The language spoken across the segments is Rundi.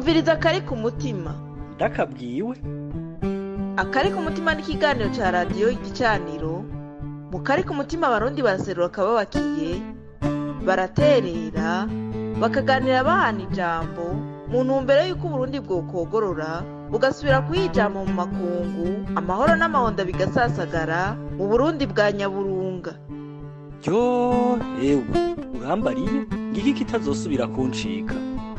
umviriza akari ku mutima ndakabwiwe akari ku mutima ni ikiganiro cya radiyo igicaniro mu kari ku mutima abarundi baraserura akababakiye baraterera bakaganira bahana ijambo mu ntumbero y'uko uburundi bwokogorora bugasubira kuyijama mu makungu amahoro n'amahonda bigasasagara mu burundi bwa nyaburunga ryo ewe urambariye ngiki kitazosubira kuncika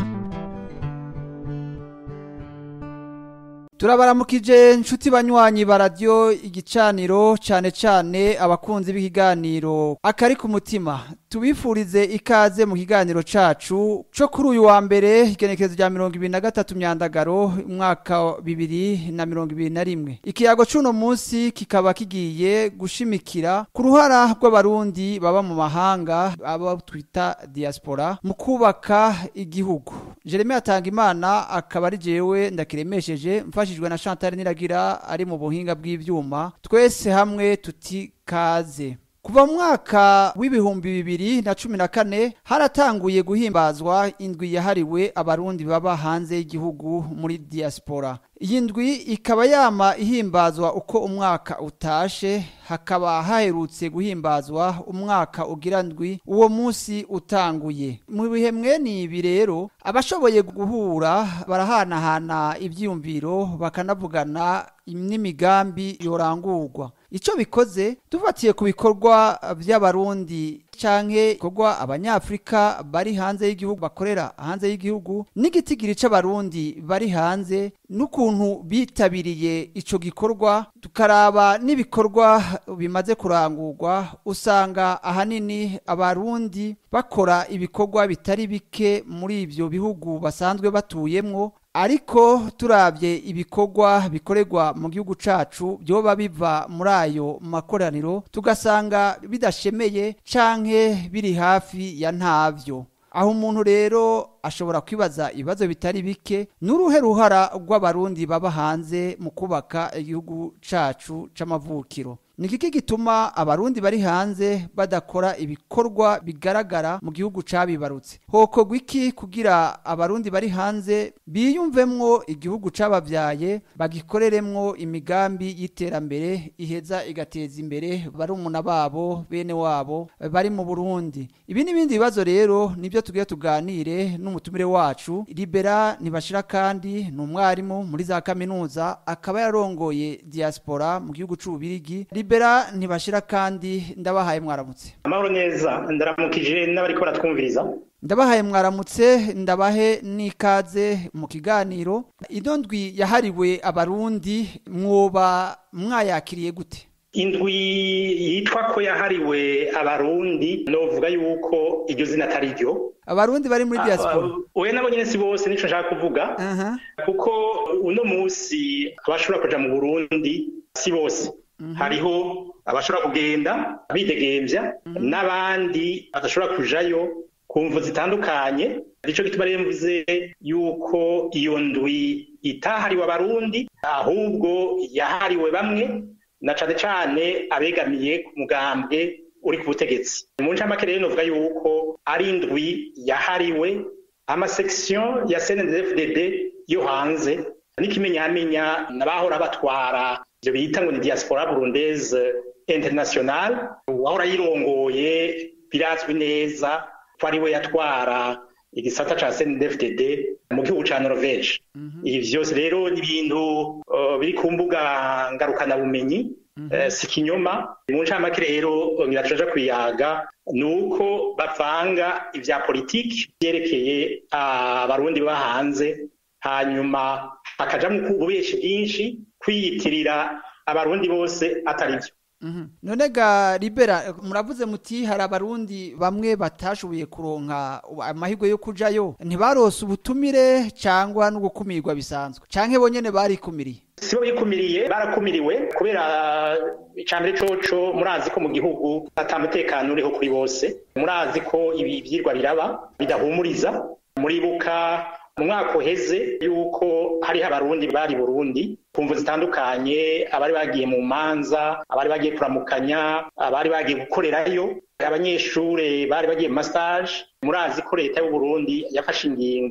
turabaramukije nshuti banywanyi ba radiyo igicaniro cyane cyane abakunzi b'ikiganiro akari ku mutima tubifurize ikaze mu kiganiro cacu co kuri uyu wa mbere igenekerezo rya mirongo ibiri na gatatu myandagaro umwaka wa bibiri na mirongo ibiri na rimwe ikiyago c'uno munsi kikaba kigiye gushimikira ku ruhara rw'abarundi baba mu mahanga abo twita diaspora mu kubaka igihugu jeremy atanga imana akaba ari jewe ndakiremesheje mfashijwe na chantal niragira ari mu buhinga bw'ivyuma twese hamwe tuti kaze kuva mu mwaka w'ibihumbi bibiri na cumi na kane haratanguye guhimbazwa indwi yahariwe abarundi baba hanze y'igihugu muri diaspora iyi ndwi ikaba yama ihimbazwa uko umwaka utashe hakaba haherutse guhimbazwa umwaka ugira ndwi uwo munsi utanguye mu bihe mwene ibi rero abashoboye guhura barahanahana ibyiyumviro bakanavugana n'imigambi yorangurwa icyo bikoze dufatiye ku bikorwa by'abarundi canke bikorwa abanyafrika bari hanze y'igihugu bakorera hanze y'igihugu n'igitigiri c'abarundi bari hanze n'ukuntu bitabiriye ico gikorwa tukaraba n'ibikorwa bimaze kurangurwa usanga ahanini abarundi bakora ibikorwa bitari bike muri ivyo bihugu basanzwe batuyemwo ariko turabye ibikorwa bikorerwa mu gihugu cacu byoba biva muri ayo makoraniro tugasanga bidashemeye canke biri hafi ya ntavyo aho umuntu rero ashobora kwibaza ibibazo bitari bike n'uruhe ruhara rw'abarundi baba hanze mu kubaka igihugu cacu c'amavukiro ni kiki gituma abarundi bari hanze badakora ibikorwa bigaragara mu gihugu cabibarutse hokorwa iki kugira abarundi bari hanze biyumvemwo igihugu cabavyaye bagikoreremwo imigambi y'iterambere iheza igateza imbere barumuna babo bene wabo bari mu burundi ibi n'ibindi bibazo rero nibyo tugiye tuganire n'umutumire wacu libera ntibashira kandi ni umwarimu muri za kaminuza akaba yarongoye diaspora mu gihugu c'ububirigi libera ntibashira kandi ndabahaye mwaramutse amahoro neza ndaramukije n'abariko baratwumviriza ndabahaye mwaramutse ndabahe n'ikaze mu kiganiro ino ndwi yahariwe abarundi mwoba mwayakiriye gute indwi yitwa ko yahariwe abarundi novuga yuko iryo zina atari ryo abarundi bari muri diaspora oya nabo nyene si bose nico nshaka kuvuga kuko uno musi abashobora kuja mu burundi si bose hariho abashobora kugenda bidegemvya n'abandi badashobora kujayo ku mvu zitandukanye nico gituma rero mvuze yuko iyo ndwi itahariwe abarundi ahubwo yahariwe bamwe na cane cane abegamiye ku mugambwe uri ku butegetsi mu ncamake rero novuga yuko ari indwi yahariwe amasection ya CNDD-FDD yo hanze n'ikimenyamenya n'abahora batwara ivyo bita ngo ni diaspora burundaise internationale uwahora yirongoye birazwi neza ko ari we yatwara igisata ca CNDD-FDD mu gihugu ca Norvege ibi vyose rero ni ibintu uh, biri ku mbuga ngarukana bumenyi uh, si kinyoma mu ncamake rero ngira kwiyaga nuko bavanga ivya politiki vyerekeye abarundi uh, baba hanze hanyuma hakajamwo ububeshi bwinshi kwiyitirira abarundi bose atari vyo none ga libera muravuze muti hari abarundi bamwe batashoboye kuronka amahirwe yo kujayo ntibarose ubutumire cyangwa no gukumirwa bisanzwe canke bonyene barikumiriye sibo bikumiriye barakumiriwe kubera icambere coco murazi ko mu gihugu ata mutekano uriho kuri bose murazi ko ibi vyirwa biraba bidahumuriza muribuka mu mwaka uheze yuko hariho abarundi bari burundi ku mvu zitandukanye abari bagiye mu manza abari bagiye kuramukanya abari bagiye gukorerayo abanyeshure bari bagiye mu masaje murazi ko leta y'uburundi yafashe ingingo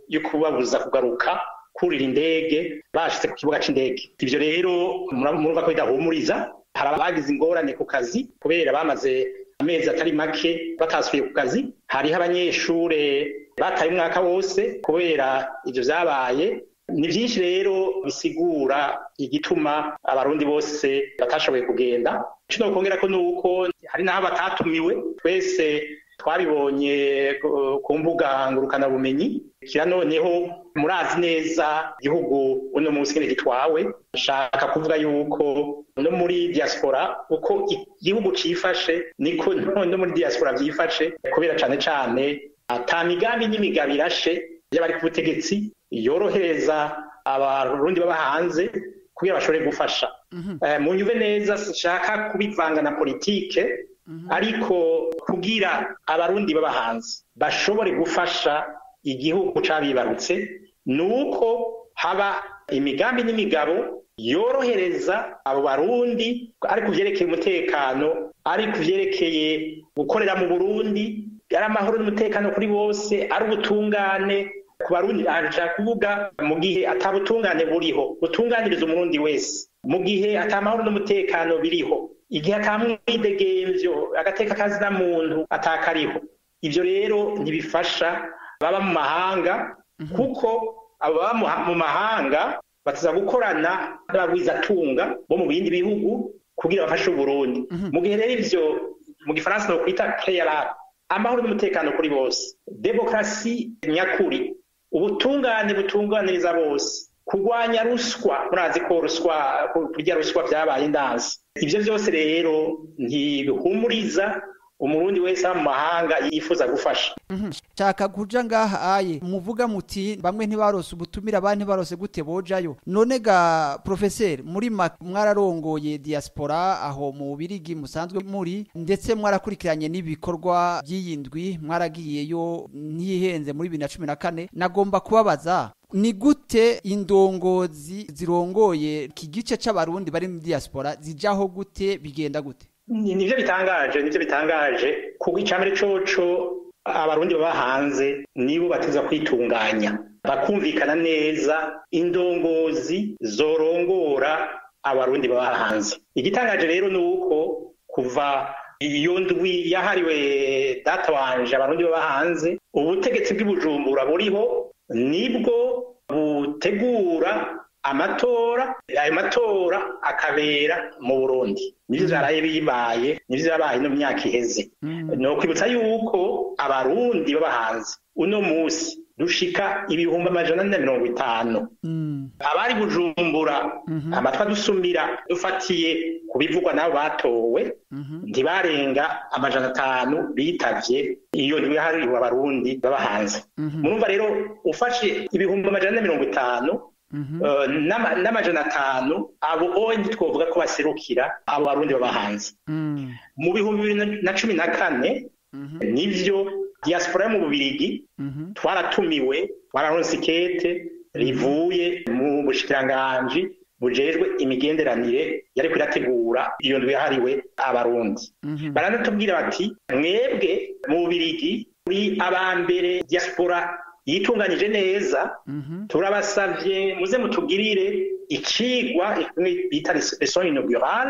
yo kubabuza kugaruka kurira indege bashitse ku kibuga c'indege ivyo rero murumva ko bidahumuriza hari abagize ingorane ku kazi kubera bamaze amezi atari make batasubiye ku kazi hariho abanyeshure bataye umwaka wose kubera ivyo vyabaye ni byinshi rero bisigura igituma abarundi bose batashoboye kugenda icyo nokongera ko nuko hari n'aho batatumiwe twese twabibonye ku mbuga ngurukanabumenyi kira noneho murazi neza igihugu uno munsi nyine gitwawe nshaka kuvuga yuko no muri diaspora uko igihugu cifashe niko no muri diaspora vyifashe kubera cane cane ata migambi n'imigabo irashe y'abari ku butegetsi yorohereza abarundi baba hanze kugira bashobore gufasha mu nyuve neza sinshaka kubivanga na politike ariko kugira abarundi baba hanze bashobore gufasha igihugu cabibarutse ni uko haba imigambi n'imigabo yorohereza abo barundi ari ku vyerekeye umutekano ari ku vyerekeye gukorera mu burundi ari amahoro n'umutekano kuri bose ari ubutungane ku barundi ashaka kuvuga mu gihe atabutungane buriho butunganiriza umurundi wese mu gihe atamahoro n'umutekano biriho igihe atamwidegemvyo agateka kazi na muntu atakariho ivyo rero ntibifasha baba mu mahanga kuko abo baba mu mahanga batuza gukorana n'abagwizatunga bo mu bindi bihugu kugira bafashe uburundi mu gihe rero ivyo mu gifaransa no kwita playerab amahoro n'umutekano kuri bose demokrasi nyakuri ubutungane butunganiriza bose kurwanya ruswa murazi ko ruswa kurya ruswa vyabaye indansi ivyo vyose rero ntibihumuriza umurundi wese mu mahanga yifuza gufasha nshaka kuja ngaha aye muvuga muti bamwe ntibarose ubutumira abandi ntibarose gute bojayo none ga professeur muri mwararongoye diaspora aho mu birigi musanzwe muri ndetse mwarakurikiranye n'ibikorwa by'iyindwi mwaragiyeyo ntihenze muri bibiri na cumi na kane nagomba kubabaza ni gute indongozi zirongoye iki gice c'abarundi bari muri diaspora zijaho gute bigenda gute nivyo bitangaje nivyo bitangaje kuko icambere coco abarundi baba hanze nibo bateza kwitunganya bakumvikana neza indongozi zorongora abarundi baba hanze igitangaje rero ni uko kuva iyo ndwi yahariwe data wanje abarundi baba hanze ubutegetsi bw'ibujumbura buriho nibwo butegura amatora ayo matora akabera mu burundi nivyo vyaraye bibaye nivyo vyabaye no myaka iheze ni ukwibutsa yuko abarundi baba hanze uno musi dushika ibihumbi amajana ane na mirongo itanu abari bujumbura amatwi adusumira dufatiye ku bivugwa n'abo batowe ntibarenga amajana atanu bitavye iyo ndwi yahariwe abarundi baba hanze murumva rero ufashe ibihumbi amajana ane na mirongo itanu n'amajana atanu abo onye twovuga ko baserukira abo barundi baba hanze mu bihumbi bibiri na cumi na kane nivyo diaspora yo mu bubirigi twaratumiwe twararonse ikete rivuye mu bushikiranganji bujejwe imigenderanire yariko irategura iyo ndwi yahariwe abarundi baranatubwira bati mwebwe mu bubirigi uri abambere diaspora yitunganije neza turabasavye muze mutugirire icigwa bita leson inaugurale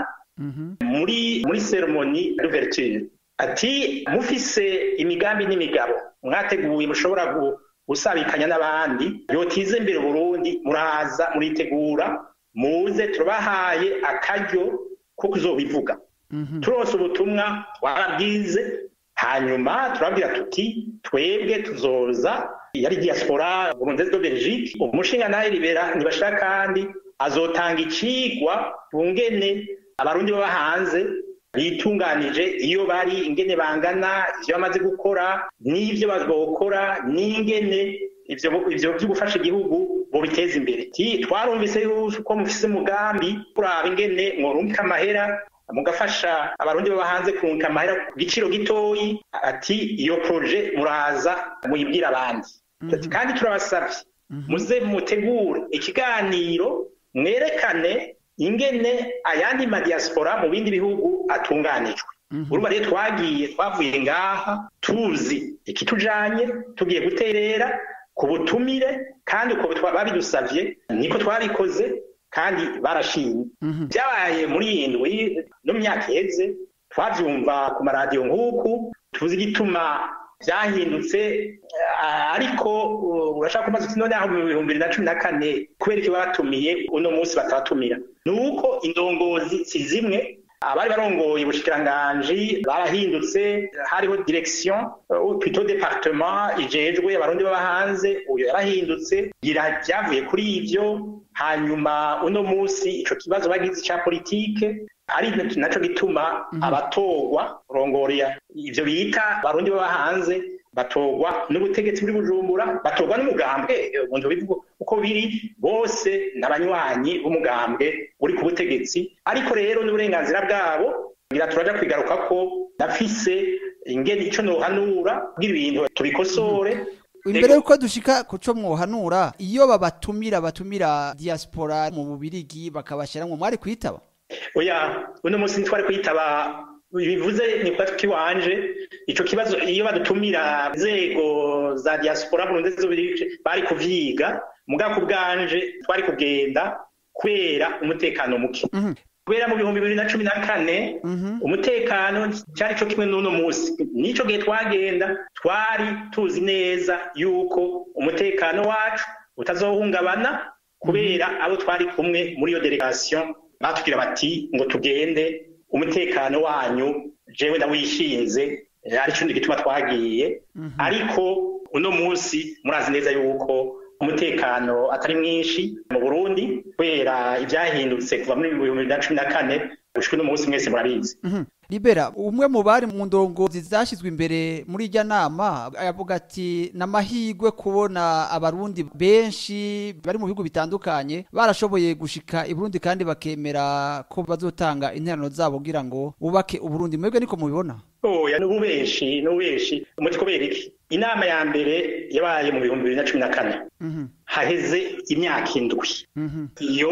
muri muri ceremoni d'ouverture ati mufise imigambi n'imigabo mwateguye mushobora gusabikanya n'abandi yotize imbere Burundi muraza muritegura muze turabahaye akaryo ko kuzobivuga turonse ubutumwa twarabwize hanyuma turabwira tuti twebwe tuzoza yari diaspora burundaise de Belgique umushinga naye libera nibashaka kandi azotanga icigwa bungene abarundi baba hanze bitunganije iyo bari ingene bangana ivyo bamaze gukora n'ivyo bazokora n'ingene ivyo ivyo byo gufasha igihugu bo biteza imbere twarumvise yuko mufise umugambi kuraba ingene mworungika amahera mugafasha abarundi baba hanze kurungika amahera ku giciro gitoyi ati iyo proje muraza muyibwira abandi kandi turabasavye muze mutegure ikiganiro mwerekane ingene ayandi madiaspora mu bindi bihugu atunganijwe urumva rero twagiye twavuye ngaha tuzi ikitujanye tugiye guterera ku butumire kandi uko babidusavye niko twabikoze kandi barashimye byabaye muri iyi ndwi no mu myaka iheze twavyumva ku maradiyo nk'uku tuzi igituma byahindutse ariko urashaka kumaze uti none aho mu bihumbi bibiri na cumi na kane kubera iki batumiye uno munsi batabatumira ni uko indongozi si zimwe abari barongoye ubushikiranganji barahindutse hariho direction plutôt département ijejwe abarundi baba hanze uyo yarahindutse gira byavuye kuri ivyo hanyuma uno munsi ico kibazo bagize ca politike ari naco gituma abatorwa rongorera ivyo bita barundi baba hanze batorwa n'ubutegetsi buri bujumbura batorwa n'umugambwe umuntu bivuga uko biri bose n'abanywanyi b'umugambwe uri ku butegetsi ariko rero n'uburenganzira bwabo ngira turaja kwigaruka ko ndafise ingene ico nohanura kugira ibintu tubikosore imbere yuko dushika kuco mwohanura iyo babatumira batumira diaspora mu bubirigi bakabashiramwo mwari kwitaba oya uno munsi ntitwari kwitaba bivuze ni kwa kiwanje ico kibazo iyo badutumira inzego za diaspora Burundi z'ubirije bari kuvyiga mugako bwanje twari kugenda kubera umutekano muke mm -hmm. kubera mu bihumbi bibiri na cumi na kane umutekano cyari cyo kimwe n'uno munsi nico gihe twagenda twari tuzi neza yuko umutekano wacu utazohungabana kubera abo twari kumwe muri iyo delegation batubwira bati ngo tugende umutekano wanyu jewe ndawishinze ari cyo gituma twagiye ariko uno munsi murazi neza yuko umutekano atari mwinshi mu Burundi kubera ibyahindutse kuva muri bibiri na cumi na kane gushika uno munsi mwese murabizi libera umwe mu bari mu ndongozi zashyizwe imbere muri irya nama avuga ati n'amahirwe kubona abarundi benshi bari mu bihugu bitandukanye barashoboye gushika i Burundi kandi bakemera ko bazotanga interano zabo kugira ngo bubake uburundi mwebwe niko mubibona oya n'ububeshi n'ububeshi umuti kubera iki inama ya mbere yabaye mu bihumbi bibiri na cumi na kane haheze imyaka indwi iyo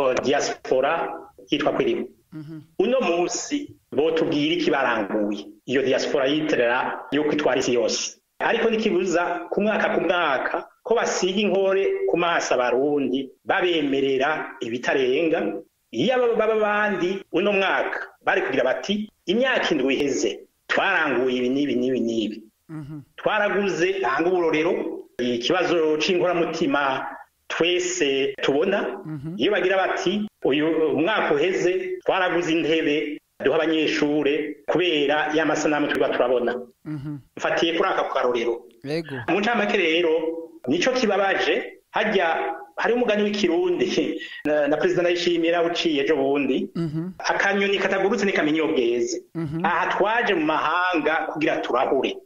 diaspora yitwa kwiriwe uno munsi botubwira iki baranguye iyo diaspora yiterera yuko itwara isi yose ariko ntikibuza ku mwaka ku mwaka ko basiga inkore ku maso abarundi babemerera ibitarenga iyo baba bandi uno mwaka bari kugira bati imyaka indwi iheze twaranguye ibi n'ibi n'ibi n'ibi twaraguze hanga uburorero ikibazo c'inkoramutima twese tubona iyo bagira bati uyu mwaka uheze twaraguze intebe duha abanyeshure kubera ya masanamu twiba turabona mfatiye kuri aka karorero mu ncamake rero nico kibabaje hajya hari umugani w'ikirundi na perezida ndayishimira uciye ejo bundi akanyoni katagurutse ntikamenya iyo bweze aha twaje mu mahanga kugira turahure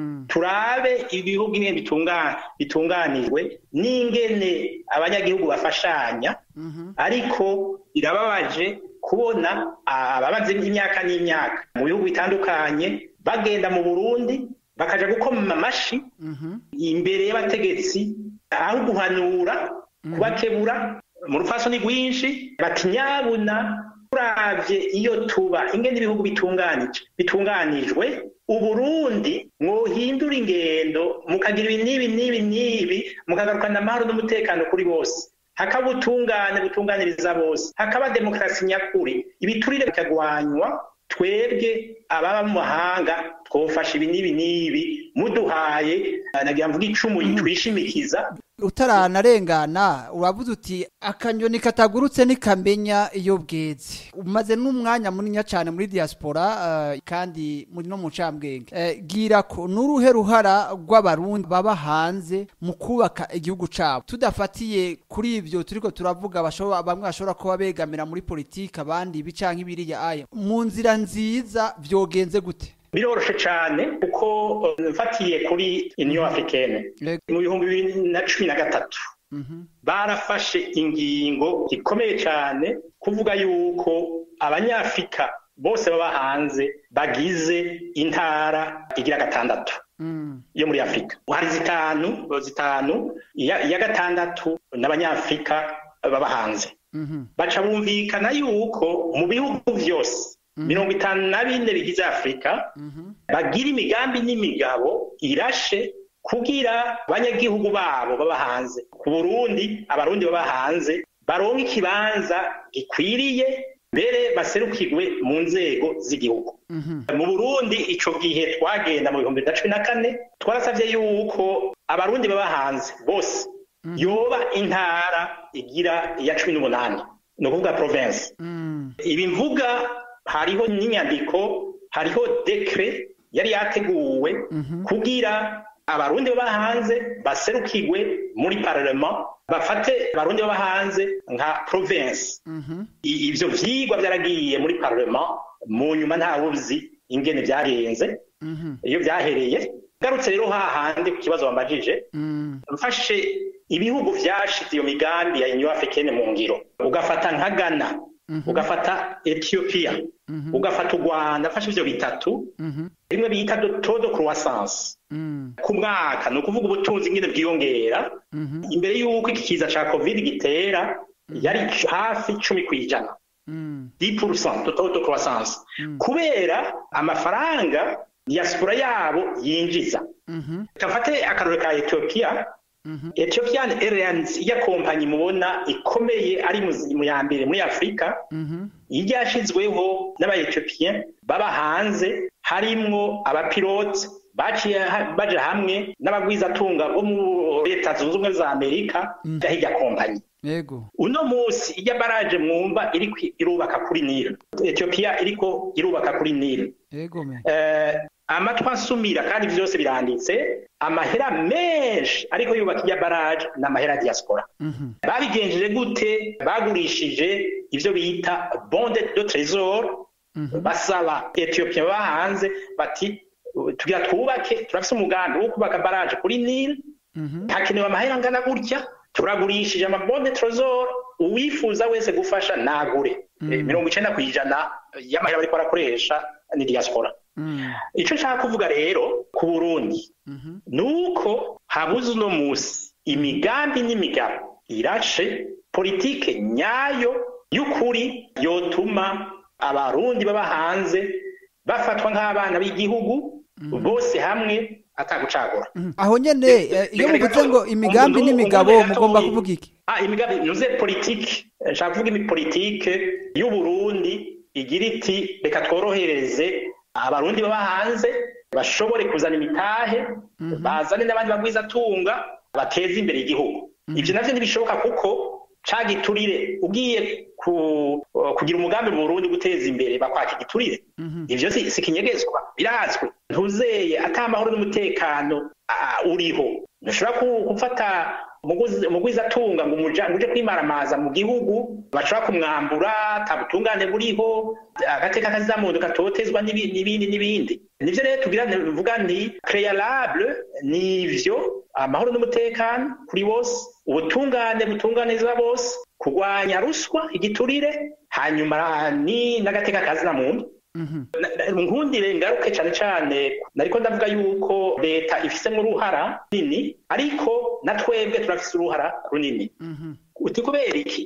turabe ibihugu ingene bitunganijwe n'ingene abanyagihugu bafashanya ariko birababaje kubona ababaze imyaka n'imyaka mu bihugu bitandukanye bagenda mu burundi bakaja gukoma amashi imbere y'abategetsi aho guhanura kubakebura mu rupfasoni rwinshi bati nyabuna turavye iyo tuba ingene ibihugu bitunganije bitunganijwe uburundi mwohindura ingendo mukagira ibi n'ibi n'ibi n'ibi mukagarukana amahoro n'umutekano kuri bose hakaba ubutungane butunganiriza bose hakaba demokarasi nyakuri ibiturire bikagwanywa twebwe ababa mu mahanga twofasha ibi n'ibi n'ibi muduhaye nagira mvuga icumu twishimikiza utaranarengana uravuze uti akanyoni katagurutse ntikamenya iyo bweze umaze n'umwanya munini cyane muri diaspora kandi muri no mu ncambwenge gira ko n'uruhe ruhara rw'abarundi baba hanze mu kubaka igihugu cyabo tudafatiye kuri ibyo turiko turavuga bamwe bashobora kuba begamira muri politiki abandi ibi canke ibiriya aya mu nzira nziza byogenze gute biroroshe cyane kuko mfatiye kuri union africaine mu bihumbi bibiri na cumi na gatatu barafashe ingingo ikomeye cyane kuvuga yuko abanyafurika bose baba hanze bagize intara igira gatandatu yo muri afurika hari zitanu zitanu iya gatandatu n'abanyafurika baba hanze baca bumvikana yuko mu bihugu byose mirongo itanu na bine bigize afurika bagira imigambi n'imigabo irashe ku kugira abanyagihugu babo baba hanze ku burundi abarundi baba hanze baronka ikibanza gikwiriye mbere baserukirwe mu nzego z'igihugu mu burundi ico gihe twagenda mu bihumbi bibiri na cumi na kane twarasavye yuko abarundi baba hanze bose yoba intara igira iya cumi n'umunani ni ukuvuga province ibi mvuga hariho n'inyandiko hariho dekre yari yateguwe kugira abarundi baba hanze baserukirwe muri parlement bafate abarundi baba hanze nka province ivyo vyigwa vyaragiye muri parlement mu nyuma ntawe uzi ingene vyagenze iyo vyahereye garutse rero hahandi ku kibazo wambajije mfashe ibihugu vyashize iyo migambi ya union africaine mu ngiro ugafata nka ghana ugafata ethiopia ugafata u rwanda mfashe ivyo bitatu rimwe bita taux de croissance ku mwaka ni ukuvuga ubutunzi nyine bwiyongera imbere y'uko iki kiza ca covid gitera yari hafi cumi ku ijana 10% de taux de croissance kubera amafaranga diaspora yabo yinjiza kafate akarore ka ethiopia Ethiopian Airlines iya kompanyi mubona ikomeye ari mu ya mbere muri Afrika iryashizweho n'aba-Ethiopian baba hanze harimwo abapilote baciye baje hamwe n'abagwizatunga bo mu leta zunze ubumwe za Amerika hirya kompanyi Yego. uno musi ijya baraje mwumva iriko irubaka kuri Nile Ethiopia iriko irubaka kuri Nile Yego me. eh, amatwi ansumira kandi vyose biranditse amahera menshi ariko yubaka ijya baraje ni amahera ya diaspora babigenjeje gute bagurishije ivyo bita bonde de trésor basaba Ethiopia baba hanze bati tugira twubake turafise umugambi wo kubaka baraje kuri Nile hakenewe amahera angana gutya turagurishije amabonde trésor uwifuza wese gufasha nagure Eh, mirongo icenda kw'ijana y'amahera bariko barakoresha ni diaspora ico nshaka kuvuga rero ku burundi nuko habuze uno musi imigambi n'imigabo irashe politike nyayo y'ukuri yotuma abarundi baba hanze bafatwa nk'abana b'igihugu bose hamwe atagucagura Aho nyene eh, iyo muvuze ngo imigambi n'imigabo mugomba kuvuga iki? Ah, imigambi nuze politike nshaka kuvuga imi politike y'u Burundi igira iti reka tworohereze abarundi baba hanze bashobore kuzana imitahe bazane n'abandi bagwizatunga bateze imbere igihugu ivyo navyo ntibishoboka kuko ca giturire ugiye ku, kugira umugambi mu Burundi guteza imbere bakwaka igiturire ivyo si, si kinyegezwa birazwi ntuzeye ata amahoro n'umutekano ah, uriho ntushobora ku- gufata umuguzi- umugwizatunga ngo umuja- ngo uje kwimaramaza mu gihugu bashobora kumwambura ata butungane buriho agateka kazamuntu katotezwa n'ibi- n'ibindi n'ibindi nivyo rero tugira vuga nti préalable nivyo amahoro n'umutekano kuri bose ubutungane butunganiza bose kurwanya ruswa igiturire hanyuma ni n'agateka kazina muntu nkundire ngaruke cyane cyane nariko ndavuga yuko leta ifisemo uruhara runini ariko na twebwe turafise uruhara runini uti kubera iki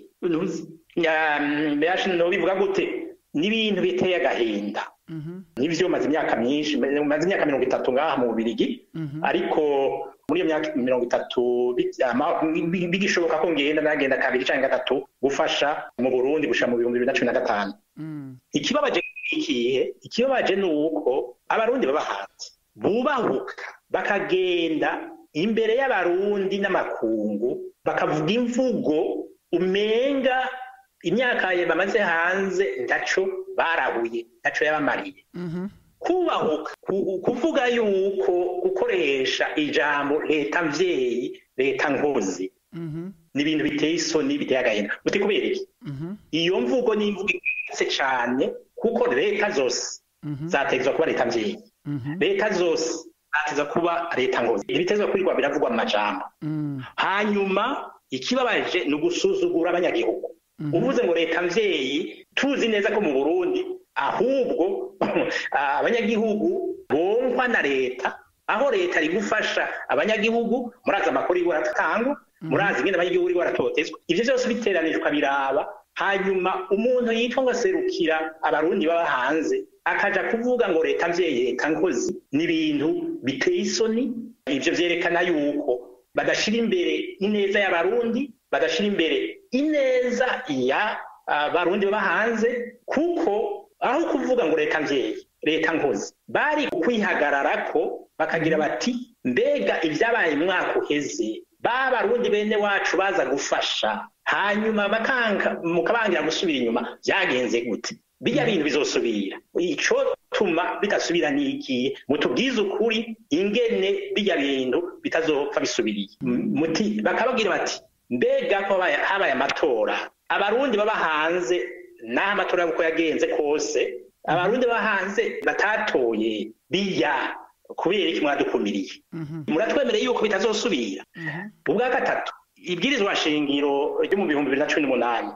no bivuga gute n'ibintu biteye agahinda nivyo maze imyaka myinshi maze imyaka mirongo itatu ngaha mu bubirigi ariko muri iyo myaka mirongo itatu bi- ama- bi- bigishoboka ko ngenda nagenda kabiri canke gatatu gufasha mu burundi gushika mu bihumbi bibiri na cumi na gatanu ikibabaje ni ikihe ikibabaje ni uko abarundi baba hanze bubahuka bakagenda imbere y'abarundi n'amakungu bakavuga imvugo umenga imyaka ye bamaze hanze ntaco barahuye ntaco yabamariye kubahuka ku- kuvuga yuko gukoresha ijambo leta mvyeyi leta nkozi ni ibintu biteye isoni biteye agahinda muti kubera iki iyo mvugo ni imvugo igayitse cane kuko leta zose zategezwa kuba leta mvyeyi leta zose zategezwa kuba leta nkozi ibitezwa kwirwa biravugwa mu majambo hanyuma ikibabaje ni ugusuzugura abanyagihugu uvuze ngo leta mvyeyi tuzi neza ko mu burundi ahubwo abanyagihugu bonkwa na leta aho leta iri gufasha abanyagihugu murazi amakuru yiwe aratangwa murazi ingene abanyagihugu iriwe aratotezwa ivyo vyose biteranije ukabiraba hanyuma umuntu yitwa ngo aserukira abarundi baba hanze akaja kuvuga ngo leta mvyeyi leta nkozi ni ibintu biteye isoni ivyo vyerekana yuko badashira imbere ineza y'abarundi badashira imbere ineza ya abarundi baba hanze kuko aho kuvuga ngo leta mvyeyi leta nkozi bari kwihagararako bakagira bati mbega ibyabaye umwaka uheze ba barundi bene wacu baza gufasha hanyuma bakanga mukabangira gusubira inyuma byagenze gute bijya bintu bizosubira ico tuma bidasubira nigiye mutubwize ukuri ingene bijya bintu bitazopfa bisubiriye muti bakababwira bati mbega ko habaye amatora abarundi baba hanze n'aho amatora uko yagenze kose abarundi baba hanze batatoye biya kubera iki mwadukumiriye muratwemereye yuko bitazosubira ubwa gatatu ibwirizwa shingiro ryo mu bihumbi bibiri na cumi n'umunani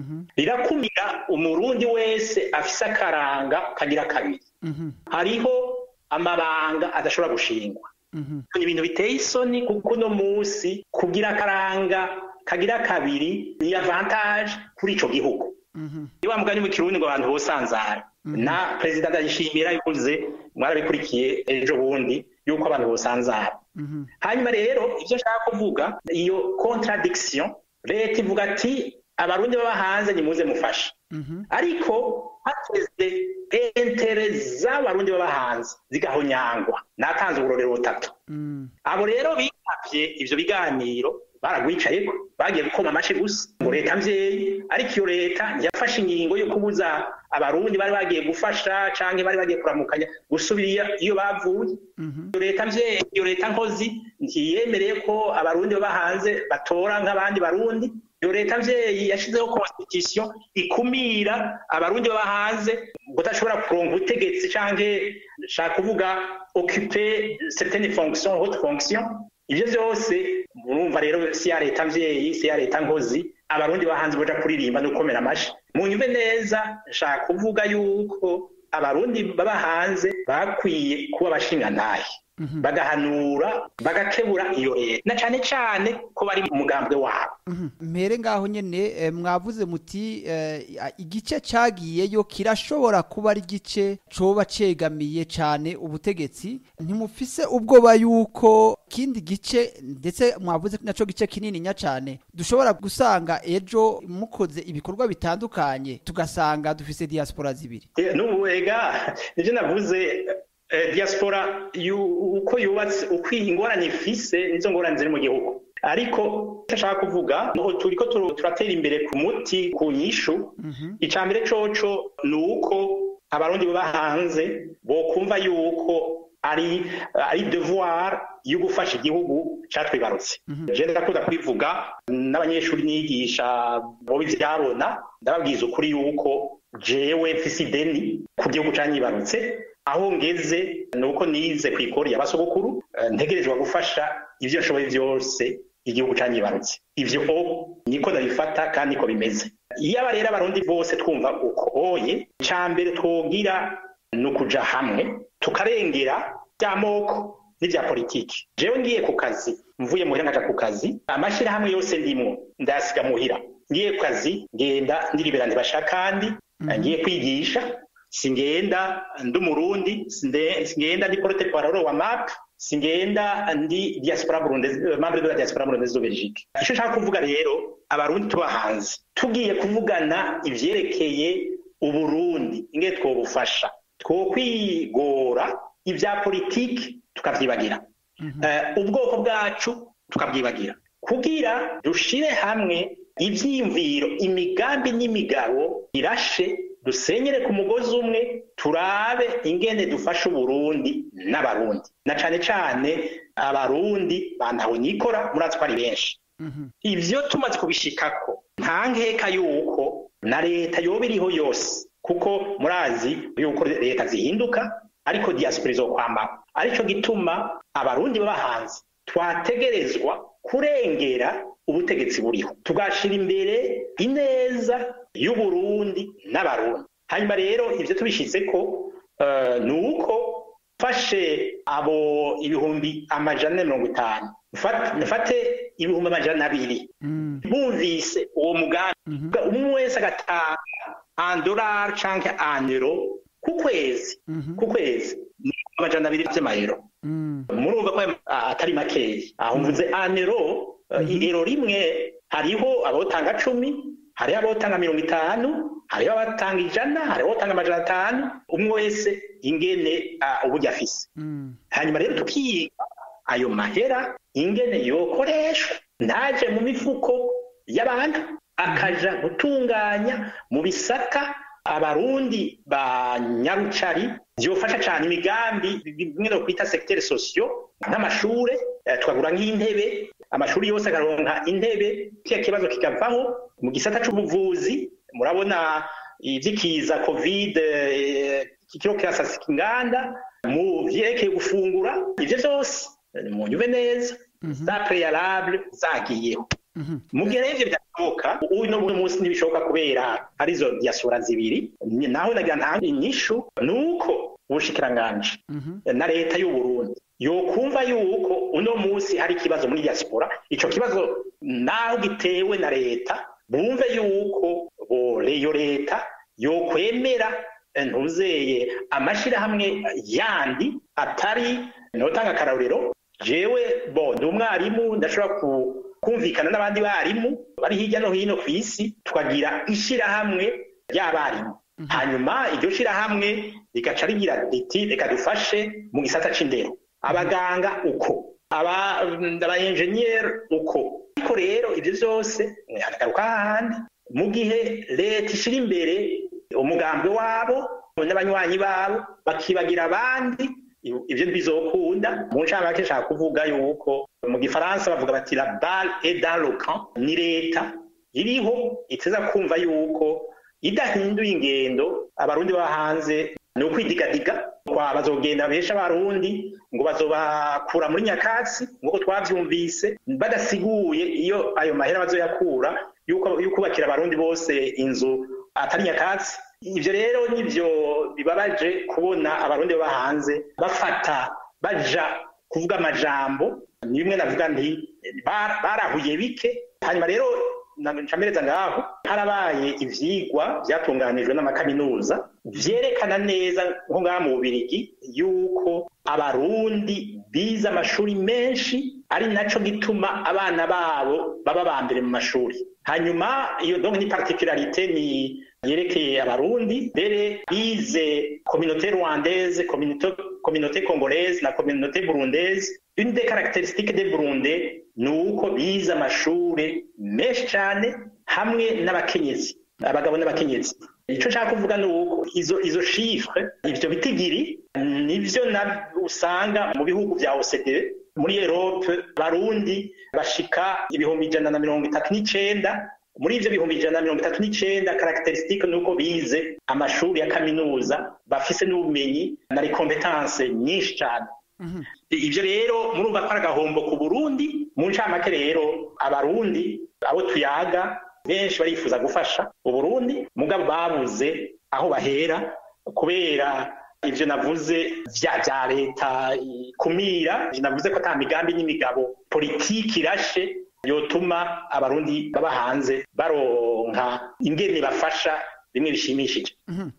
rirakumira umurundi wese afise akaranga kagira kabiri hariho amabanga adashobora gushingwa ni ibintu biteye isoni kuko uno munsi kugira akaranga kagira kabiri ni avantage kuri ico gihugu iyo wamuganye mu kirundi ngo abantu bosanzara na perezida ndayishimira yukuze mwarabikurikiye ejo bundi yuko abantu bosanzara hanyuma rero ivyo nshaka kuvuga iyo contradiction leta ivuga ati abarundi baba hanze nimuze mufashe ariko hateze entere z'abarundi baba hanze zigahonyangwa natanze uburorero butatu abo rero bitavye ivyo biganiro baragwicayeko bagiye gukoma amashi gusa ngo leta mvyeyi ariko iyo leta yafashe ingingo yo kubuza abarundi bari bagiye gufasha canke bari bagiye kuramukanya gusubira iyo bavuye iyo leta mvyeyi iyo leta nkozi ntiyemereye ko abarundi baba hanze batora nk'abandi barundi iyo leta mvyeyi yashizeho constitution ikumira abarundi baba hanze budashobora kuronka ubutegetsi canke shaka kuvuga occuper certaines fonctions haute fonction ivyo vyose murumva rero si ya leta mvyeyi si ya leta nkozi abarundi bahanze boja kuririmba no gukomera amashi munyumve neza nshaka kuvuga yuko abarundi baba hanze bakwiye kuba bashingantahe bagahanura bagakebura iyo leta na cane cane ko bari mu mugambwe wabo mpere ngaho nyene mwavuze muti igice cagiyeyo kirashobora kuba ari igice coba cegamiye cane ubutegetsi ntimufise ubwoba yuko kindi gice ndetse mwavuze naco gice kinini nya cane dushobora gusanga ejo mukoze ibikorwa bitandukanye tugasanga dufise diaspora zibiri n'ubu ega nivyo navuze diaspora uko yubatse uko ingorane ifise nizo ngorane ziri mu gihugu ariko nshaka kuvuga ngo turiko turatera imbere ku muti ku nyishu ica mbere coco ni uko abarundi baba hanze bokumva yuko ari ari devoir yo gufasha igihugu catwibarutse je ndakunda kubivuga n'abanyeshuri nigisha bo ivyabona ndababwiza ukuri yuko jewe mfise ideni ku gihugu canyibarutse aho ngeze ni uko nize ku ikori y'abasogokuru ntegerezwa gufasha ivyo nshoboye vyose igihugu canyibarutse ivyo niko ndabifata kandi niko bimeze iyo aba rero abarundi bose twumva uko oye ca mbere twogira ni ukuja hamwe tukarengera vy'amoko n'ivya politiki jewe ngiye ku kazi mvuye muhira nkaja ku kazi amashirahamwe yose ndimwo ndayasiga muhira ngiye ku kazi ngenda ndiribera ntibashaka kandi ngiye kwigisha singenda ndi umurundi singenda ndi porte parole wa map singenda ndi diaspora burundese membre de la diaspora burundese de Belgique ico nshaka kuvuga rero abarundi tuba hanze tugiye kuvugana ivyerekeye uburundi ingene twobufasha twokwigora ivya politiki tukavyibagira ubwoko bwacu tukabwibagira kugira dushire hamwe ivyiyumviro imigambi n'imigabo irashe dusenyere ku mugozi umwe turabe ingene dufasha uburundi n'abarundi na cane cane abarundi bantawe nikora murazi ko ari benshi ivyo tumaze kubishikako nta nkeka yuko na leta yoba iriho yose kuko murazi yuko leta zihinduka ariko diaspora izokwamaho arico gituma abarundi baba hanze twategerezwa kurengera ubutegetsi buriho tugashira imbere ineza y'uburundi n'abarundi hanyuma rero ivyo tubishizeko uh, ni uko mfashe abo ibihumbi amajana na mirongo itanu mfate ibihumbi amajana abiri bumvise uwo mugambi umwe wese agatanga andolari canke andero ku kwezi ku kwezi ni amajana abiri vy'amayero murumva ko atari makeya aho mvuze anero iro rimwe hariho abotanga cumi hariho abotanga mirongo itanu hariho abatanga ijana hariho abotanga amajana atanu umwe wese ingene uburyo afise hanyuma rero tukiga ayo mahera ingene yokoreshwa ntaje mu mifuko y'abantu akaja gutunganya mu bisata abarundi ba nyarucari vyofasha cane imigambi bimwe no kwita secteur socio nk'amashure twagura nk'intebe amashuri yose akaronka intebe kiya kibazo kikavaho mu gisata c'ubuvuzi murabona ivyikiza covid kikiro kirasasika inganda mu vyerekeye gufungura ivyo vyose mu nyube neza za préalable zagiyeho mu gihe rero ivyo bidashoboka uyu no munsi ntibishoboka kubera arizo diaspora zibiri naho nagira nta inyishu nuko ubushikiranganji na leta y'u Burundi yokumva yuko uno munsi hari ikibazo muri diaspora ico kibazo naho gitewe na leta bumve yuko iyo leta yokwemera ntuzeye amashirahamwe yandi atari notanga akarorero jewe bo ndi umwarimu ndashobora kumvikana n'abandi barimu bari hirya no hino ku isi tukagira ishirahamwe ry'abarimu hanyuma iryo shirahamwe rigaca rigira riti reka dufashe mu gisata c'indero abaganga uko aba enjeniyeri uko ariko rero ibyo byose haragaruka hahandi mu gihe leta ishira imbere umugambi wabo n'abanywanyi babo bakibagira abandi ibyo ntibizokunda mu ncamake nshaka kuvuga yuko mu gifaransa bavuga bati la balle est dans le camp ni leta iriho iteza kumva yuko idahinduye ingendo abarundi baba hanze ni ukwidigadiga kwa bazogenda besha abarundi ngo bazobakura muri nyakatsi nk'uko twavyumvise badasiguye iyo ayo mahera bazoyakura yuko yukubakira abarundi bose inzu atari nyakatsi ivyo rero nivyo bibabaje kubona abarundi baba hanze bafata baja kuvuga amajambo ni bimwe navuga nti barahuye bike hanyuma rero ncamereza ngaho harabaye ivyigwa vyatunganijwe n'amakaminuza vyerekana neza nko ngaha mu bubirigi yuko abarundi bize amashuri menshi ari naco gituma abana babo baba ba mbere mu mashuri hanyuma iyo donc ni particularité ni yerekeye abarundi mbere bize communauté rwandaise communauté, communauté congolaise na communauté burundaise une des caractéristiques des burundais ni uko bize amashure menshi cyane hamwe n'abakenyezi abagabo n'abakenyezi icyo nshaka kuvuga ni uko izo izo chiffre ivyo bitigiri nivyo na usanga mu bihugu vya OCDE muri Europe barundi bashika ibihumbi ijana na mirongo itatu n'icenda muri ivyo bihumbi ijana na mirongo itatu n'icenda caracteristique nuko bize amashuri ya kaminuza bafise n'ubumenyi na recompetence nyinshi cyane ivyo rero murumva ko ari agahombo ku burundi mu ncamake rero abarundi abo tuyaga benshi barifuza gufasha uburundi mugabo babuze aho bahera kubera ivyo navuze vya vya leta kumira navuze ko ata migambi n'imigabo politiki irashe yotuma abarundi baba hanze baronka ingene bafasha bimwe bishimishije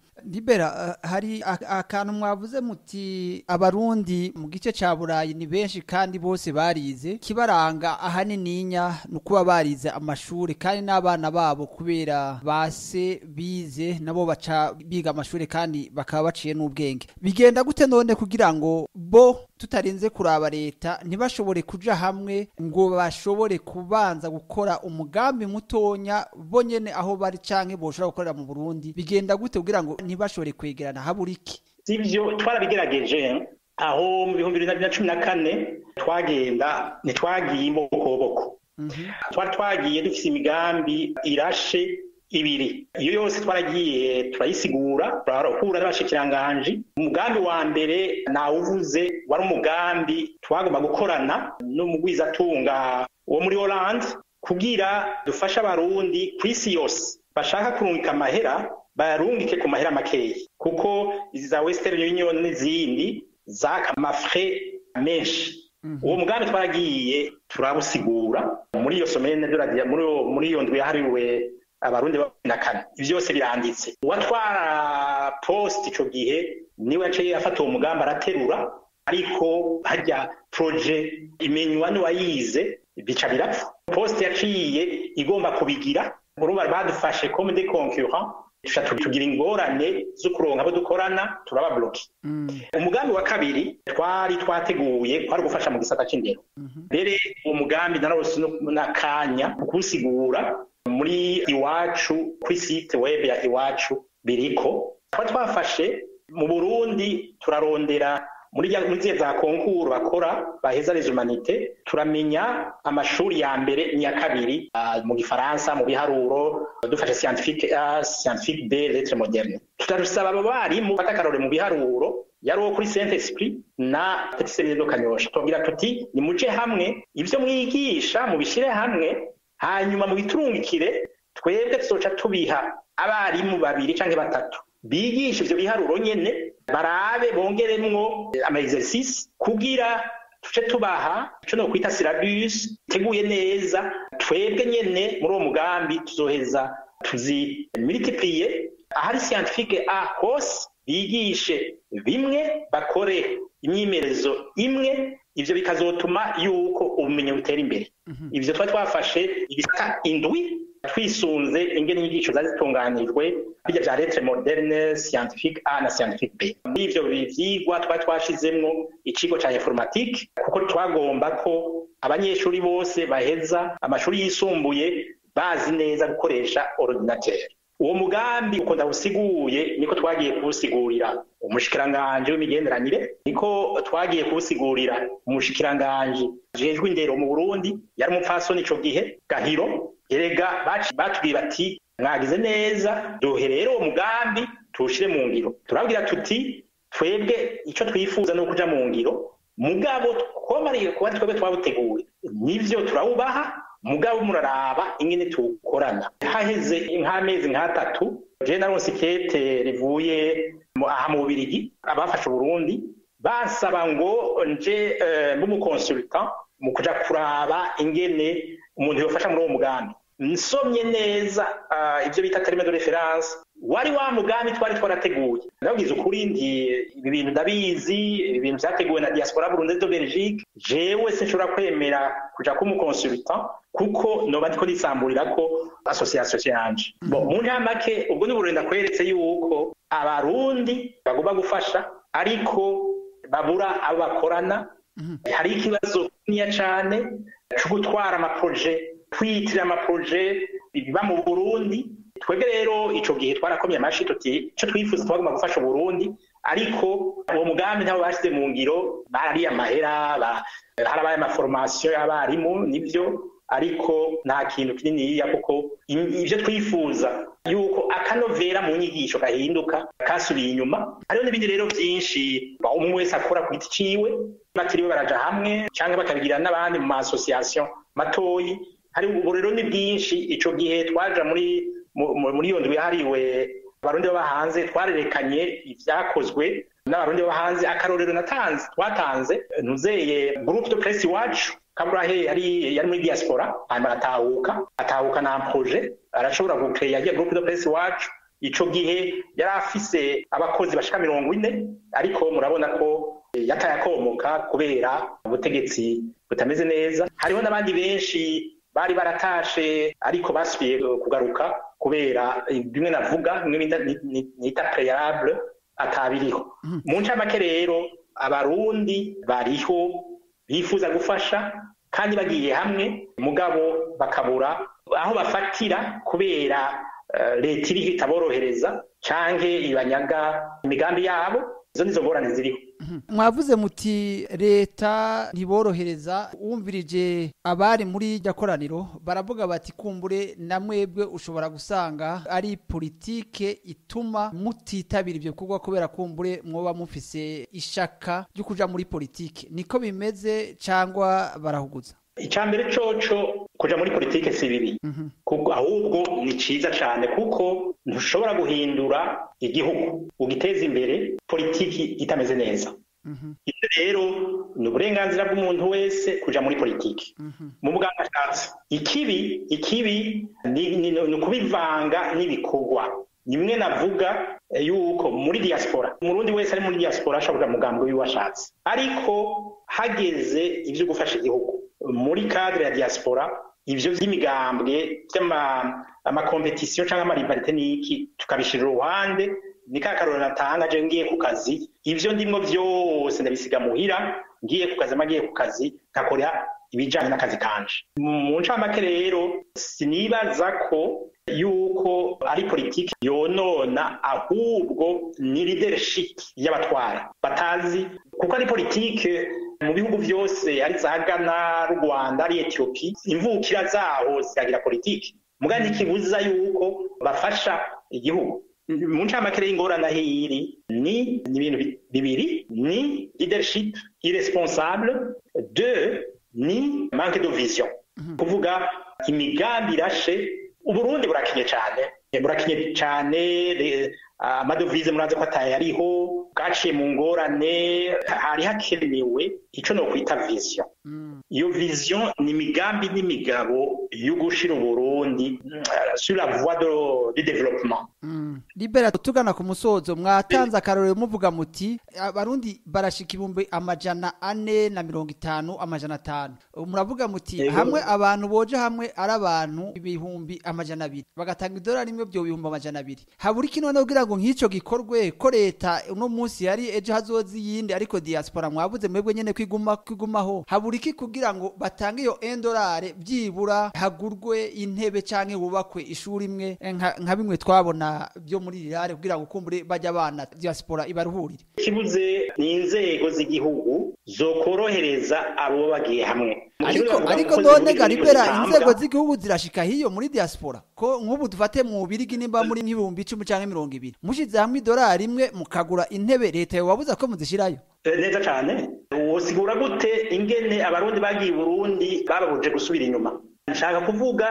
libera hari akantu mwavuze muti abarundi mu gice ca burayi ni benshi kandi bose barize kibaranga ahanininya ni ukuba barize amashuri kandi n'abana babo kubera base bize nabo baca biga amashuri kandi bakaba baciye n'ubwenge bigenda gute none kugira ngo bo tutarinze kuraba leta ntibashobore kuja hamwe ngo bashobore kubanza gukora umugambi mutonya bo nyene aho bari canke boshobora gukorera mu Burundi bigenda gute kugira ngo ntibashobore kwegerana habura iki sivyo twarabigerageje aho mu bihumbi bibiri na cumi na kane twagenda ntitwagiye imbokoboko twari twagiye dufise imigambi irashe ibiri iyo yose twaragiye turayisigura turahura n'abashikiranganji umugambi wa mbere nawuvuze wari umugambi twagomba gukorana n'umugwizatunga wo muri Hollande kugira dufashe abarundi ku isi yose bashaka kurungika amahera bayarungike ku mahera makeya kuko izi za Western Union n'izindi zaka amafre menshi uwo mugambi twaragiye turabusigura muri iyo somene muri iyo ndwi yahariwe abarundi na kane byose biranditse uwatwara post ico gihe niwe yaciye afata uwo mugambi araterura ariko hajya proje imenywa n'uwayize bica birapfa post yaciye igomba kubigira urumva badufashe comme des concurrents tuca tugira ingorane zo kuronka abo dukorana turababloke umugambi wa kabiri twari twateguye kwari gufasha mu gisata c'indero mbere uwo mugambi narose n'akanya mu kuwusigura muri iwacu kuri site web ya iwacu biriko twari twafashe mu burundi turarondera muri ziya za konkuru bakora baheza les humanité turamenya amashuri ya mbere n'iya kabiri uh, mu gifaransa mu biharuro dufashe scientifique A scientifique B lettre moderne tutarusaba abo barimu fata akarore mu biharuro yari uwo kuri Saint Esprit na Petit Seminaire de Kanyosha tubwira tuti ni muje hamwe ivyo mwigisha mubishire hamwe hanyuma mu biturungikire twebwe tuzoca tubiha abarimu babiri canke batatu bigisha ivyo biharuro nyene barabe bongeremwo ama exercice kugira tuce tubaha ico no kwita syllabus teguye neza twebwe nyene muri uwo mugambi tuzoheza tuzi multiplier ahari scientifique a hose bigishe bimwe bakore imyimerezo imwe ivyo bikazotuma yuko ubumenyi butera imbere ivyo twari twafashe ibisata indwi twisunze ingene inyigisho zari zitunganijwe bijya vya lettre moderne scientifique A na scientifique B muri ivyo vyigwa twari twashizemwo ikigo ca informatique kuko twagomba ko abanyeshuri bose baheza amashuri yisumbuye bazi neza gukoresha ordinateur uwo mugambi uko ndawusiguye niko twagiye kuwusigurira umushikiranganje w'imigenderanire niko twagiye kuwusigurira umushikiranganje jejwe indero mu Burundi yari umupfasoni ico gihe Gahiro erega batubwiye bati mwagize neza duhe rero uwo mugambi tuwushire mu ngiro turabwira tuti twebwe ico twifuza ni ukuja mu ngiro mugabo twomariye kuba twebwe twawuteguye nivyo turawubaha mugabo muraraba ingene tukorana haheze nk'amezi nk'atatu je naronse ikete rivuye aha mu bubirigi abafashe uburundi basaba ngo nje mb'umukonsultant mu kuja kuraba ingene umuntu yofasha muri uwo mugambi nsomye neza ivyo bita terme de reference wari wa mugambi twari twarateguye ndabwiza ukuri ndi ibi bintu ndabizi ibi bintu vyateguwe na diaspora burundaise de belgique jewe sinshobora kwemera kuja kumukonsultant kuko noba ndiko nisamburirako association yanje bon mu ncamake ubwo ni uburundi ndakweretse yuko abarundi bagomba gufasha ariko babura abo bakorana hari ikibazo kininiya cane co gutwara amaproje kwiyitirira amaproje biba mu burundi twebwe rero ico gihe twarakomye amashi tuti ico twifuza twagomba gufasha uburundi ariko uwo mugambi ntabo bashize mu ngiro barariye amahera harabaye amaforomasiyo y'abarimu nivyo ariko nta kintu kininiya kuko ivyo twifuza yuko akanovera mu nyigisho gahinduka kasubiye inyuma hariho n'ibindi rero vyinshi umwe wese akora ku giti ciwe batiriwe baraja hamwe canke bakabigira n'abandi mu ma-association matoyi hari ubu rero ni bwinshi ico gihe twaja muri muri iyo ndwi yahariwe abarundi baba hanze twarerekanye ivyakozwe n'abarundi baba hanze akarorero natanze twatanze ntuzeye groupe de presse iwacu kaburahe yari yari muri diaspora hanyuma aratahuka atahuka na projet arashobora gucreya yagiye groupe de presse iwacu ico gihe yari afise abakozi bashika mirongo ine ariko murabona ko yataye akomoka kubera ubutegetsi butameze neza hariho n'abandi benshi bari baratashe ariko basubiye kugaruka kubera bimwe navuga bimwe nita preyarable atabiriho mu ncamake rero abarundi bariho bifuza gufasha kandi bagiye hamwe mugabo bakabura aho bafatira kubera leta iriho itaborohereza canke ibanyaga imigambi yabo izo nizo ngorane ziriho mwavuze muti leta ntiborohereza wumvirije abari muri iryo koraniro baravuga bati kumbure na mwebwe ushobora gusanga ari politike ituma mutitabira ibyo bikorwa kubera kumbure mwoba mufise ishaka ryo kuja muri politike niko bimeze cyangwa barahuguza icambere coco kuja muri politike si bibi kuko ahubwo ni ciza cane kuko ntushobora guhindura igihugu ugiteza imbere politiki itameze neza ibyo rero ni uburenganzira bw'umuntu wese kuja muri politiki mu bwangashatsi ikibi ikibi ni, ni, ni ukubivanga n'ibikorwa nimwe navuga yuko muri diaspora umurundi wese ari muri diaspora ashobora mugambwe wiwe ashatse ariko hageze ivyo gufasha igihugu muri cadre ya diaspora ivyo vy'imigambwe vy'amakompetisiyo canke amarivarite n'iki tukabishira uruhande ni ka karorero natanga je ngiye ku kazi ivyo ndimwo vyose ndabisiga muhira ngiye ku kazi amagiye ku kazi nkakora ibijanye n'akazi kanje mu ncamake rero sinibaza ko yuko ari politiki yonona ahubwo ni leadership y'abatwara batazi kuko ari politiki mu bihugu byose ari za Ghana Rwanda ari Ethiopia imvukira zaho ziragira politiki mugandi kibuza yuko bafasha igihugu mu ncamake y'ingorane aho iri ni ibintu bibiri ni leadership irresponsable de ni manque de vision kuvuga imigambi irashe uburundi burakinye cyane burakinye cyane amadovize murazi ko ataye ariho bwaciye mu ngorane hari hakenewe icyo no kwita vision iyo vision ni imigambi n'imigabo yo gushira uburundi sur la voie de développement libera tugana ku musozo mwatanze akarorero muvuga muti abarundi barashika ibihumbi amajana ane na mirongo itanu amajana atanu muravuga muti hamwe abantu boje hamwe ari abantu ibihumbi amajana abiri bagatanga idolari rimwe byo bihumbi amajana abiri habura iki noneho kugira ngo nk'icyo gikorwe ko leta uno munsi yari ejo hazoza iyindi ariko diaspora mwabuze mwebwe nyene kwiguma kwigumaho habura iki kugira ngo batange iyo endolari byibura hagurwe intebe canke hubakwe ishuri imwe nka bimwe twabona byo muri rirare kugira ngo kumbure bajya abana diaspora ibaruhurire kibuze ni inzego z'igihugu zokorohereza abo bagiye hamwe ariko ariko none garibera inzego z'igihugu zirashika hiyo muri diaspora ko nk'ubu dufate mu birigi nimba muri nk'ibihumbi icumi canke mirongo ibiri mushize hamwe idolari imwe mukagura intebe leta yobabuza ko muzishirayo neza cane wosigura gute ingene abarundi bagiye burundi bababuje gusubira inyuma nshaka kuvuga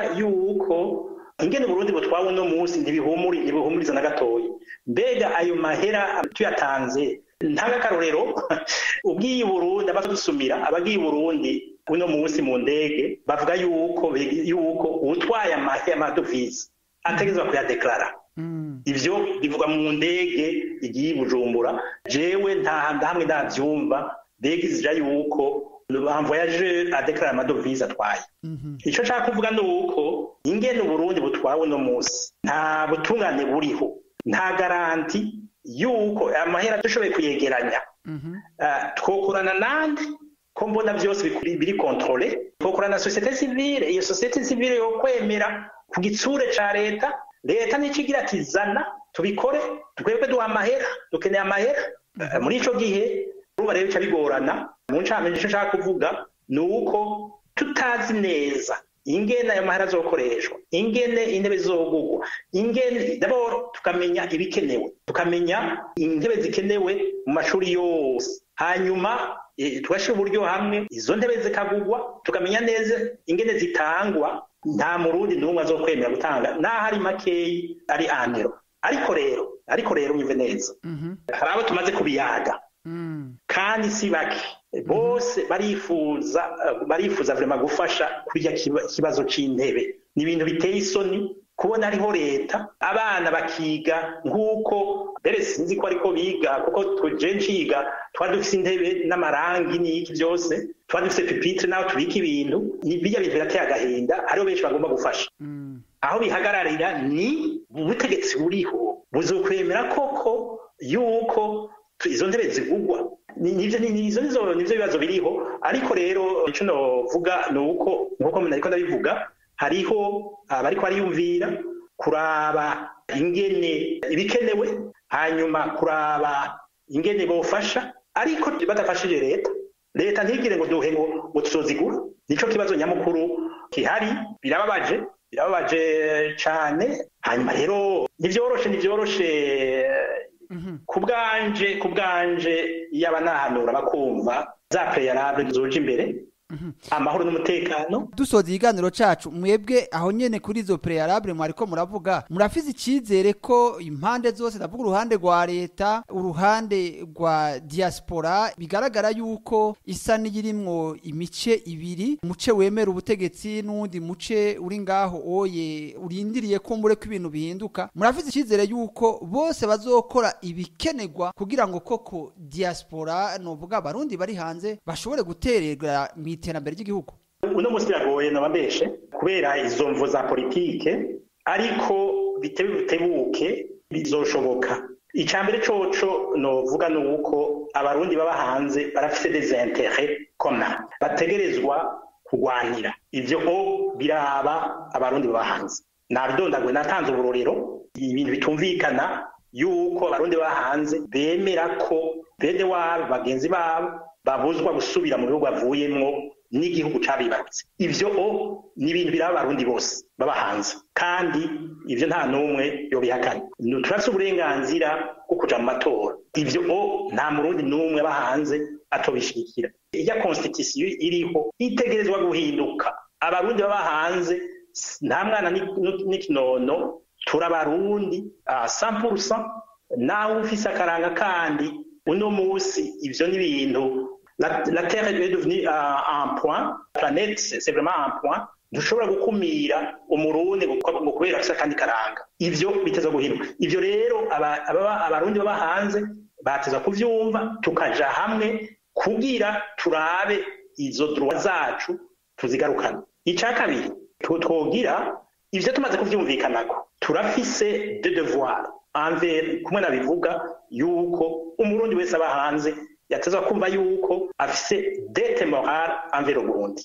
yuko ingene Burundi butwawe uno munsi ntibihumuri ntibihumuriza na gatoya mbega ayo mahera tuyatanze ntagakarorero ubwiye Burundi abadusumira abagiye Burundi uno munsi mu ndege bavuga yuko yuko utwaye amadovize ategezwa kuyadeklara ivyo bivuga mu ndege igiye Bujumbura jewe nta hamwe ndavyumva ndege zija yuko un voyageur adeklara amadovize atwaye icyo nshaka kuvuga ni uko ingene uburundi butwawe uno munsi nta butungane buriho nta garanti yuko amahera dushoboye kuyegeranya twokorana nande ko mbona byose biri kontrole twokorana na sosiyete sivile iyo sosiyete sivile yo kwemera ku gitsure ca leta leta nico igira ati zana tubikore twebwe duha amahera dukeneye amahera muri ico gihe uruba rero bica bigorana mu ncame nicyo nshaka kuvuga ni uko tutazi neza ingene ayo mahera azokoreshwa ingene intebe zizogugwa ingene daboro tukamenya ibikenewe tukamenya intebe zikenewe mu mashuri yose hanyuma tugashyira uburyo hamwe izo ntebe zikagugwa tukamenya neza ingene zitangwa nta murundi n'umwe azokwemera gutanga n'aho ari makeyi ari andero ariko rero ariko rero mwumve neza hari abo tumaze kubiyaga kandi si bake bose barifuza barifuza vrema gufasha kurya ikibazo c'intebe ni ibintu biteye isoni kubona ariho leta abana bakiga nk'uko mbere sinzi ko ariko biga kuko je nciga twari dufise intebe n'amarangi n'iki byose twari dufise pupitre n'aho tubika ibintu birya bintu birateye agahinda hariho benshi bagomba gufasha aho bihagararira ni ubutegetsi buriho buzokwemera koko yuko izo ntebe zigugwa nivyo nizo nizo nivyo bibazo biriho ariko rero ico novuga ni uko nkuko nariko ndabivuga hariho abariko bariyumvira kuraba ingene ibikenewe hanyuma kuraba ingene bofasha ariko badafashije leta leta ntigire ngo duhe ngo ngo tuzozigura nico kibazo nyamukuru kihari birababaje birababaje cane hanyuma rero ntivyoroshe ntivyoroshe ku bwanje ku bwanje yaba nahanura bakumva za preyarable zoje imbere amahoro n'umutekano dusoza ikiganiro cacu mwebwe aho nyene kuri izo prealable mwariko muravuga murafize icizere ko impande zose ndavuga uruhande rwa leta uruhande rwa diaspora bigaragara yuko isa n'iyirimwo imice ibiri umuce wemera ubutegetsi n'uwundi muce uri ngaho oye urindiriye ko mbure ko ibintu bihinduka murafize icizere yuko bose bazokora ibikenerwa kugira ngo koko diaspora novuga abarundi bari hanze bashobore guterera mu iterambere ry'igihugu uno munsi biragoye nabambeshe kubera izo mvo za politike ariko bitebe bitebuke bizoshoboka icya mbere coco novuga ni uko abarundi baba hanze barafite des intérêts communs bategerezwa kurwanira ivyo o biraba abarundi baba hanze nabidondagwe natanze uburorero ibintu bitumvikana yuko abarundi baba hanze bemera ko bene wabo bagenzi babo babuzwa gusubira mu bihugu bavuyemwo n'igihugu cabibarutse ivyo o ni ibintu biraba abarundi bose baba hanze kandi ivyo nta n'umwe yobihakana turafise uburenganzira bwo kuja mu matora ivyo o nta murundi n'umwe aba hanze atobishigikira iya constitution iriho itegerezwa guhinduka abarundi baba hanze nta mwana n'ikinono turabarundi sampurusa nawe ufise akaranga kandi uno musi ivyo ni ibintu la, la terre est devenue uh, un point planète c'est vraiment un point ntushobora gukumira umurundi ngo kubera afise akandi karanga ivyo biteza guhinduka ivyo rero abarundi baba hanze bateza kuvyumva tukaja hamwe kugira turabe izo droit zacu tuzigarukana ica kabiri twogira ivyo tumaze kuvyumvikanako turafise de devoir envers kumwe nabivuga yuko umurundi wese aba hanze yatezwa kumva yuko afise dete morale envers Burundi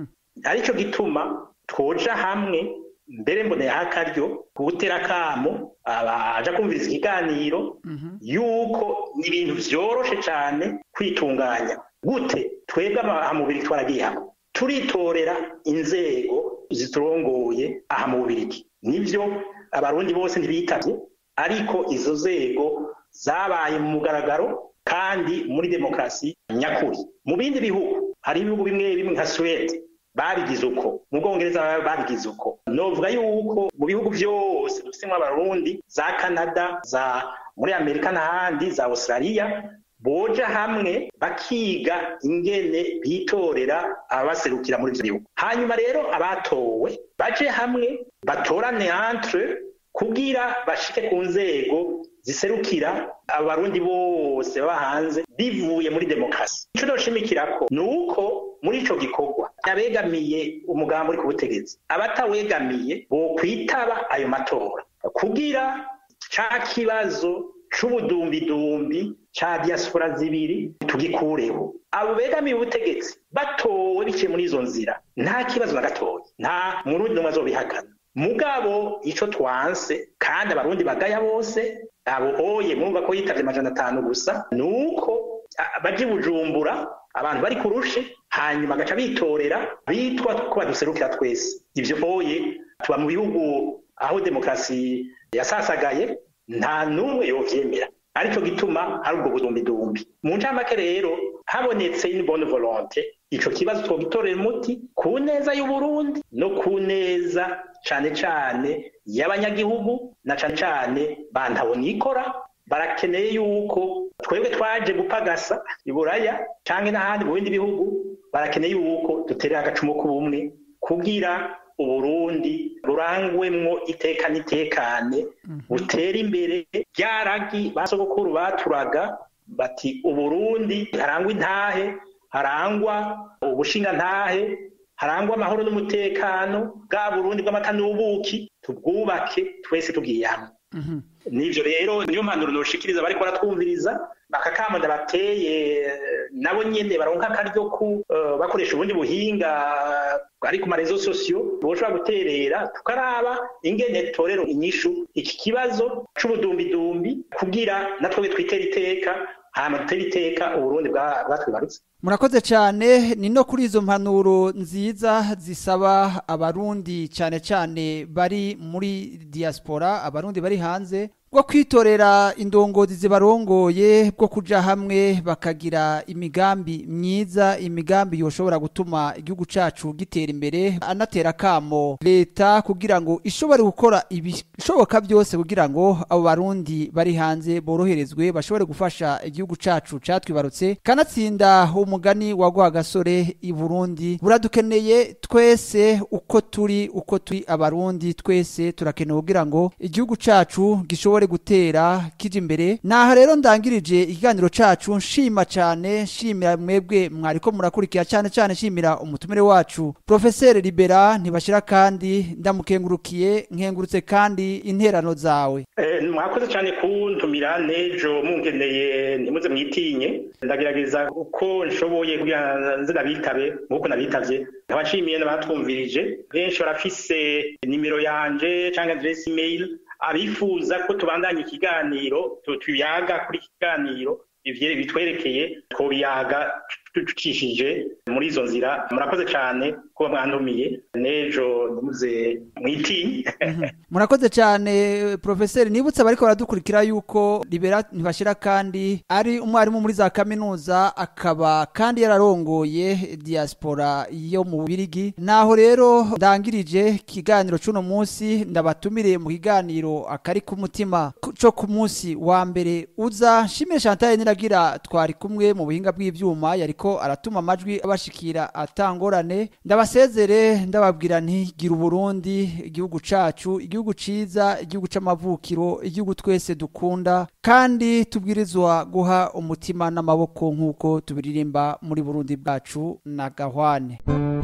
arico gituma twoja hamwe mbere mboneyeho akaryo gutera akamo abaja kumviriza ikiganiro yuko ni ibintu vyoroshe cane kwitunganya gute twebwe ahamubiri twaragiye hamwe turitorera inzego ziturongoye aha mu bubirigi nivyo abarundi bose ntibitavye ariko izo nzego zabaye mu mugaragaro kandi muri demokarasi nyakuri mu bindi bihugu hari ibihugu bimwe bimwe nka suwede babigize uko mu bwongereza babigize uko novuga yuko mu bihugu vyose dufisemwo abarundi za canada za muri amerika n'ahandi za australia boja hamwe bakiga ingene bitorera ababaserukira muri ivyo bihugu hanyuma rero abatowe baje hamwe batorane entre kugira bashike ku nzego ziserukira abarundi bose baba hanze bivuye muri demokarasi ico noshimikirako ni uko muri ico gikorwa abegamiye umugambi uri ku butegetsi abatawegamiye bokwitaba ayo matora kugira ca kibazo c'ubudumbidumbi ca diaspora zibiri tugikureho abo begamiye ubutegetsi batowe biciye muri izo nzira nta kibazo na gatoya nta murundi n'umwe azobihakana mugabo ico twanse kandi abarundi bagaya bose abo oye mwumva ko yitavye amajana atanu gusa nuko baje bujumbura abantu bari kurushe hanyuma agaca bitorera bitwa ko baduserukira twese ivyo oye tuba mu bihugu aho demokarasi yasasagaye nta n'umwe yovyemera arico gituma hari ubwo budumbidumbi mu ncamake rero habonetse une bonne volonté ico kibazo twogitorera umuti ku neza y'uburundi no ku neza cane cane y'abanyagihugu na cane cane bantabonikora barakeneye yuko twebwe twaje gupagasa iburaya canke n'ahandi mu bindi bihugu barakeneye yuko duterera agacumu k'ubumwe kugira uburundi burangwemwo iteka n'itekane butera imbere ryaragi basogokuru baturaga bati uburundi harangwa intahe harangwa ubushinga ntahe harangwa amahoro n'umutekano bwa burundi bw'amata n'ubuki tubwubake twese tugiye hamwe nivyo rero niyo mpanuro noshikiriza bariko baratwumviriza bakakamunda bateye nabo nyene baronka akaryo ku uh, bakoresha ubundi buhinga ari ku marezo sosiyo boshobora guterera tukaraba ingene torero inyishu iki kibazo c'ubudumbidumbi kugira natwe twitera iteka hama dutera iteka uburundi bwatwibarutse murakoze cyane ni no kuri izo mpanuro nziza zisaba abarundi cyane cyane bari muri diaspora abarundi bari hanze bwo kwitorera indongozi zibarongoye bwo kuja hamwe bakagira imigambi myiza imigambi yoshobora gutuma igihugu cacu gitera imbere anatera kamo leta kugira ngo ishobore gukora ibishoboka byose kugira ngo abo barundi bari hanze boroherezwe bashobore gufasha igihugu cacu catwibarutse kanatsinda umugani wa gasore i Burundi buradukeneye twese uko turi uko turi abarundi twese turakenewe kugira ngo igihugu cacu gishobore gutera kije imbere naha rero ndangirije ikiganiro cacu nshima cyane nshimira mwebwe mwariko murakurikira cyane cyane nshimira umutumire wacu professeur Libera ntibashira kandi ndamukengurukiye nkengurutse kandi interano zawe eh mwakoze cyane kuntumira nejo mungeneye ntimuze mwitinye ndagerageza uko nshoboye kugira nze nabitabe nkuko nabitavye nkabashimiye n'abatwumvirije benshi barafise nimero yanje cyangwa adresse email abifuza ko tubandanya ikiganiro tuyaga kuri iki kiganiro bitwerekeye twobiyaga ducishije muri izo nzira murakoze cyane kuba mwandumiye nejo ntimuze mwitinye murakoze cyane profeseri nibutse abariko baradukurikira yuko libera ntibashira kandi ari umwarimu muri za kaminuza akaba kandi yararongoye diaspora yo mu Birigi naho rero ndangirije ikiganiro c'uno munsi ndabatumire mu kiganiro akari ku mutima co ku munsi wa mbere uza nshimire Chantal niragira twari kumwe mu buhinga bw'ivyuma yariko aratuma amajwi abashikira atangorane ndabasezere ndababwira nti gira uburundi igihugu cacu igihugu ciza igihugu c'amavukiro igihugu twese dukunda kandi tubwirizwa guha umutima n'amaboko nk'uko tubiririmba muri burundi bwacu na gahwane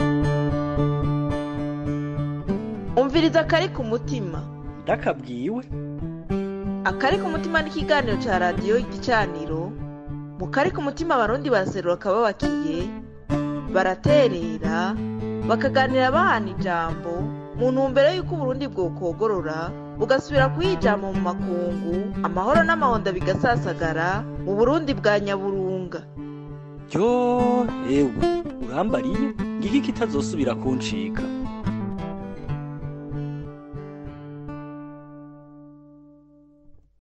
umviriza akari ku mutima ndakabwiwe akari ku mutima n'ikiganiro ca radiyo igicaniro mu kari ku mutima abarundi baraserura akababakiye baraterera bakaganira bahana ijambo mu ntumbero y'uko uburundi bwokogorora bugasubira kuyijama mu makungu amahoro n'amahonda bigasasagara mu burundi bwa nyaburunga ryo ewe urambariye ngiki kitazosubira kuncika